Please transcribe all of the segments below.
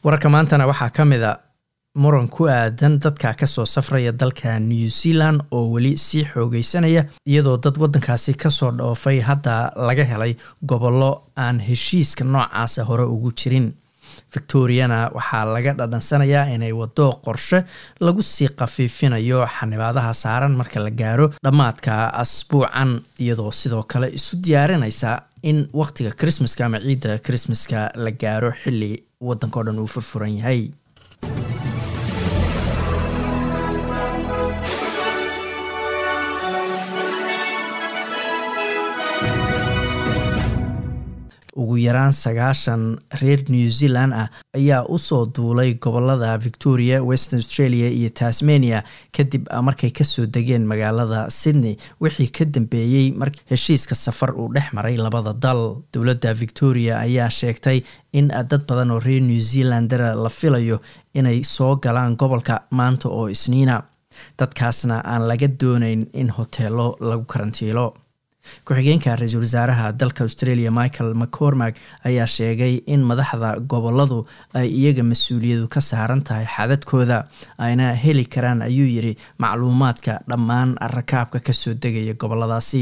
wararka maantana waxaa ka mid a muran ku aadan dadka kasoo safraya dalka new zealand oo weli sii xoogeysanaya iyadoo dad wadankaasi kasoo dhoofay hadda laga helay gobollo aan heshiiska noocaasa hore ugu jirin victoriana waxaa laga dhadhansanayaa inay wado qorshe lagu sii khafiifinayo xanibaadaha saaran marka la gaaro dhammaadka asbuucan iyadoo sidoo kale isu diyaarinaysa in waqtiga christmaska ama ciidda christmaska la gaaro xilli wadanka o dhan uu furfuran yahay ugu yaraan sagaashan reer new zealand ah ayaa usoo duulay gobolada victoria western australia iyo tasmania kadib markay kasoo degeen magaalada sydney wixii ka dambeeyey mar heshiiska safar uu dhex maray labada dal dowladda victoria ayaa sheegtay in dad badan oo reer new zealandera la filayo inay soo galaan gobolka maanta oo isniina dadkaasna aan laga doonayn in hoteelo lagu karantiilo ku-xigeenka ra-iisul wasaaraha dalka australia michael mccormack ayaa sheegay in madaxda goboladu ay iyaga mas-uuliyadu ka saaran tahay xadadkooda ayna heli karaan ayuu yiri macluumaadka dhammaan rakaabka kasoo degaya goboladaasi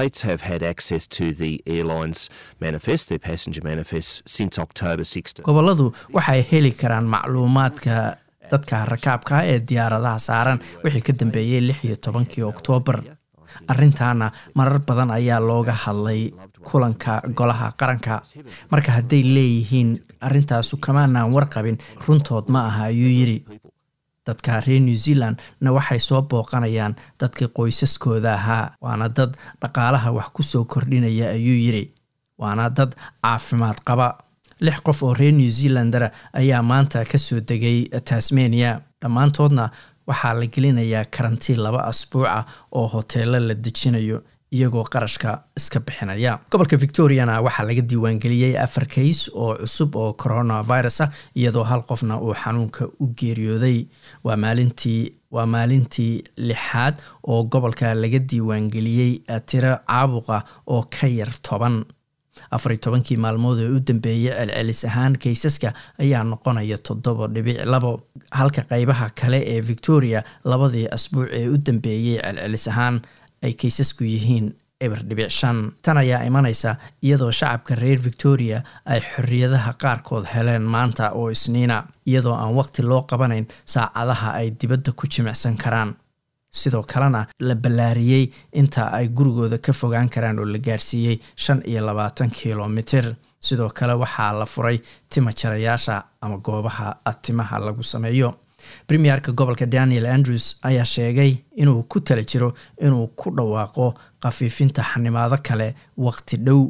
goboladu waxay heli karaan macluumaadka dadka rakaabka ee diyaaradaha saaran wixii ka dambeeyey lix iyo tobankii oktoobar arrintaana marar badan ayaa looga hadlay kulanka golaha qaranka marka hadday leeyihiin arrintaasu kamaanaan warqabin runtood ma aha ayuu yiri dadka reer new zealand na waxay soo booqanayaan dadkii qoysaskooda ahaa waana dad dhaqaalaha wax ku soo kordhinaya ayuu yiri waana dad caafimaad qaba lix qof oo reer new zealandera ayaa maanta kasoo degay tasmania dhammaantoodna waxaa la gelinayaa karantiin laba asbuuca oo hoteelo la dejinayo iyagoo qarashka iska bixinaya gobolka victoriana waxaa laga diiwaangeliyey afar kays oo cusub oo coronavirus ah iyadoo hal qofna uu xanuunka u geeriyooday waa maalintii waa maalintii lixaad oo gobolka laga diiwaangeliyey tiro caabuqa oo ka yar toban afar iyo tobankii maalmood ee u dambeeyey celcelis ahaan kaysaska ayaa noqonaya toddoba dhibic labo halka qeybaha kale ee victoria labadii asbuuc ee u dambeeyey celcelis ahaan ay kaysasku yihiin eber dhibic shan tan ayaa imanaysa iyadoo shacabka reer victoria ay xorriyadaha qaarkood heleen maanta oo isniina iyadoo aan waqti loo qabanayn saacadaha ay dibadda ku jimicsan karaan sidoo kalena la ballaariyey inta ay gurigooda ka fogaan karaan oo la gaarsiiyey shan iyo labaatan kilomitir sidoo kale waxaa la furay tima jarayaasha ama goobaha timaha lagu sameeyo premierka gobolka daniel andrews ayaa sheegay inuu ku tala jiro inuu ku dhawaaqo khafiifinta xanimaado kale waqti dhow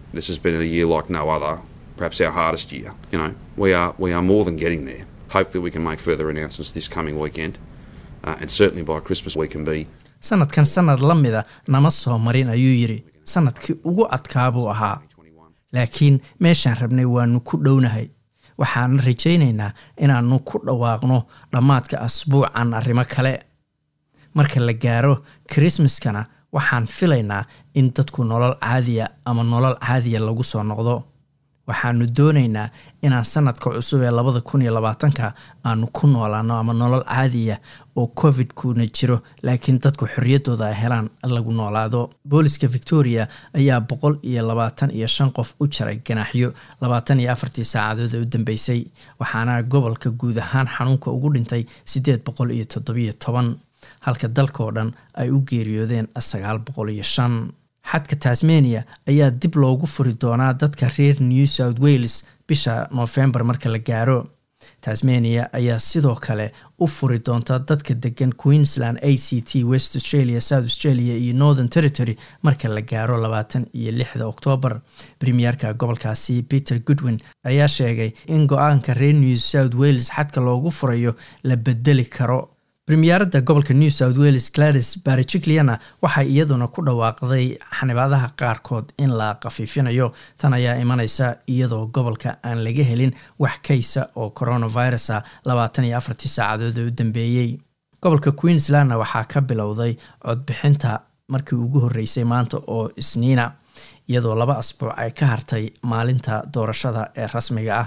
sanadkan sanad la mida nama soo marin ayuu yiri sanadkii ugu adkaa buu ahaa laakiin meeshaan rabnay waanu ku dhownahay waxaana rajaynaynaa inaanu ku dhawaaqno dhammaadka asbuucan arrimo kale marka la gaaro krismaskana waxaan filaynaa in dadku nolol caadiya ama nolol caadiya lagu soo noqdo waxaanu doonaynaa inaan sanadka cusub ee labada kun iyo labaatanka aanu ku noolaano ama nolol caadiya oo covid-kuna jiro laakiin dadku xorriyaddooda ay helaan lagu noolaado booliska victoria ayaa boqol iyo labaatan iyo shan qof u jaray ganaaxyo labaatan iyo afartii saacadood ee u dambeysay waxaana gobolka guud ahaan xanuunka ugu dhintay siddeed boqol iyo toddobiyo toban halka dalkaoo dhan ay u geeriyoodeen sagaal boqol iyo shan xadka tasmania ayaa dib loogu furi doonaa dadka reer new south wales bisha noofembar marka la gaaro tasmania ayaa sidoo kale u furi doonta dadka degan queensland a c t west australia south australia iyo northern territory marka la gaaro labaatan iyo lixda oktoobar premierka gobolkaasi peter goodwin ayaa sheegay in go-aanka reer new south wales xadka loogu furayo la bedeli karo premiyeerada gobolka new south wales gladys baricikliana waxay iyaduna ku dhawaaqday xanibaadaha qaarkood in la khafiifinayo tan ayaa imaneysa iyadoo gobolka aan laga helin wax kaysa oo coronavirusa labaatan iyo afartii saacadood ee u dambeeyey gobolka queenslandna waxaa ka bilowday codbixinta markii ugu horreysay maanta oo isniina iyadoo laba asbuuc ay ka hartay maalinta doorashada ee rasmiga ah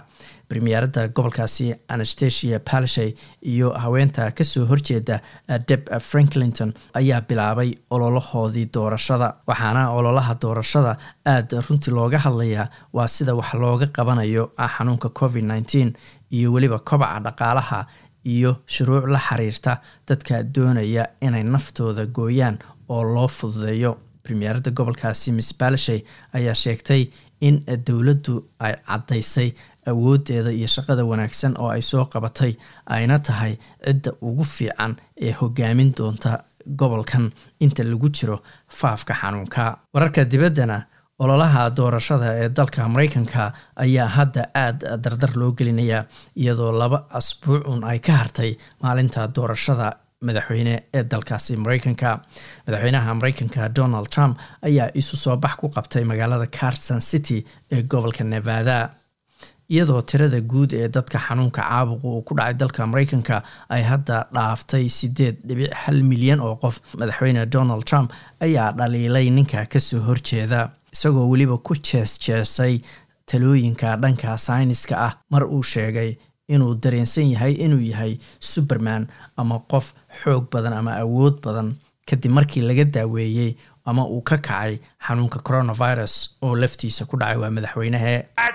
premierada gobolkaasi anastasia palishay iyo haweenta kasoo horjeeda deb franklinton ayaa bilaabay ololahoodii doorashada waxaana ololaha doorashada aada runtii looga hadlayaa waa sida wax looga qabanayo xanuunka covid nneteen iyo weliba kobaca dhaqaalaha iyo shuruuc la xiriirta dadka doonaya inay naftooda gooyaan oo loo fududeeyo premierada gobolkaasi miss balishay ayaa sheegtay in dowladdu ay caddaysay awoodeeda iyo shaqada wanaagsan oo ay soo qabatay ayna tahay cidda ugu fiican ee hogaamin doonta gobolkan inta lagu jiro faafka xanuunka wararka dibaddana ololaha doorashada ee dalka mareykanka ayaa hadda aada dardar loo gelinayaa iyadoo laba asbuucun ay ka hartay maalinta doorashada madaxweyne ee dalkaasi mareykanka madaxweynaha mareykanka donald trump ayaa isu soo bax ku qabtay magaalada carson city ee gobolka nevada iyadoo tirada guud ee dadka xanuunka caabuqa uu ku dhacay dalka mareykanka ay hadda dhaaftay sideed dhibic hal milyan oo qof madaxweyne donald trump ayaa dhaliilay ninka kasoo horjeeda isagoo weliba ku jees jeesay talooyinka dhanka sayniska ah mar uu sheegay inuu dareensan yahay inuu yahay superman ama qof xoog badan ama awood badan kadib markii laga daaweeyey ama uu ka kacay xanuunka coronavirus oo laftiisa ku dhacay waa madaxweynehe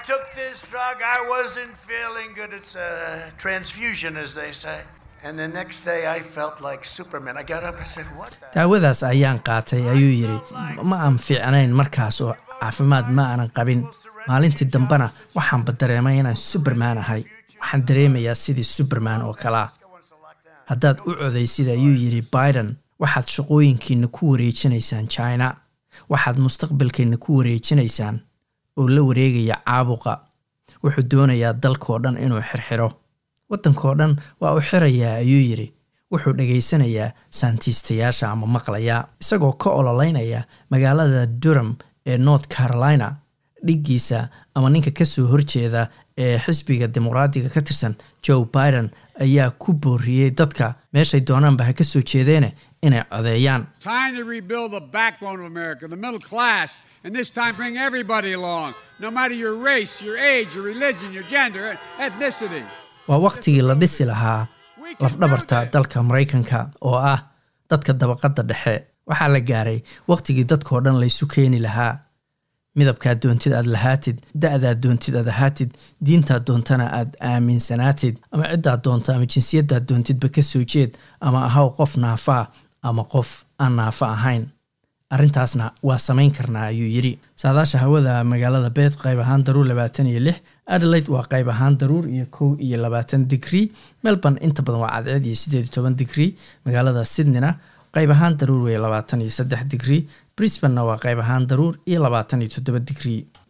daawadaas ayaan qaatay ayuu yidhi ma aan fiicnayn markaas oo caafimaad ma aanan qabin maalintii dambena waxaanba dareemay inaan superman ahay waxaan dareemayaa sidii superman oo kalea haddaad u codaysid ayuu yidhi biden waxaad shaqooyinkiina ku wareejinaysaan china waxaad mustaqbalkiina ku wareejinaysaan oo la wareegaya caabuqa wuxuu doonayaa dalkao dhan inuu xirxiro waddankao dhan waa u xirayaa ayuu yidhi wuxuu dhegaysanayaa saantiistayaasha ama maqlayaa isagoo ka ololeynaya magaalada durham ee north carolina dhiggiisa ama ninka kasoo horjeeda ee xisbiga dimuqraadiga ka tirsan joe biden ayaa ku booriyey dadka meeshay doonaanba ha ka soo jeedeene inay codeeyaan waa wakhtigii la dhisi lahaa lafdhabarta dalka maraykanka oo ah dadka dabaqadda dhexe waxaa la gaaray wakhtigii dadkao dhan laysu keeni lahaa midabkaad doontid aad lahaatid da-daad doontid aad ahaatid diintaad doontana aad aaminsanaatid ama ciddaad doonto ama jinsiyadaad doontidba ka soo jeed ama ahaw qof naafaa ama qof aan naafo ahayn arrintaasna waa samayn karnaa ayuu yidhi saadaasha hawada magaalada beed qayb ahaan daruur labaatan iyo lix adelaide waa qayb ahaan daruur iyo kow iyo labaatan digrii melbourne inta badan waa cadceed iyo siddeed iyo toban digrii magaalada sydneyna qayb ahaan daruur wey labaatan iyo saddex digrii brisbanna waa qayb ahaan daruur iyo labaatan iyo toddoba digrii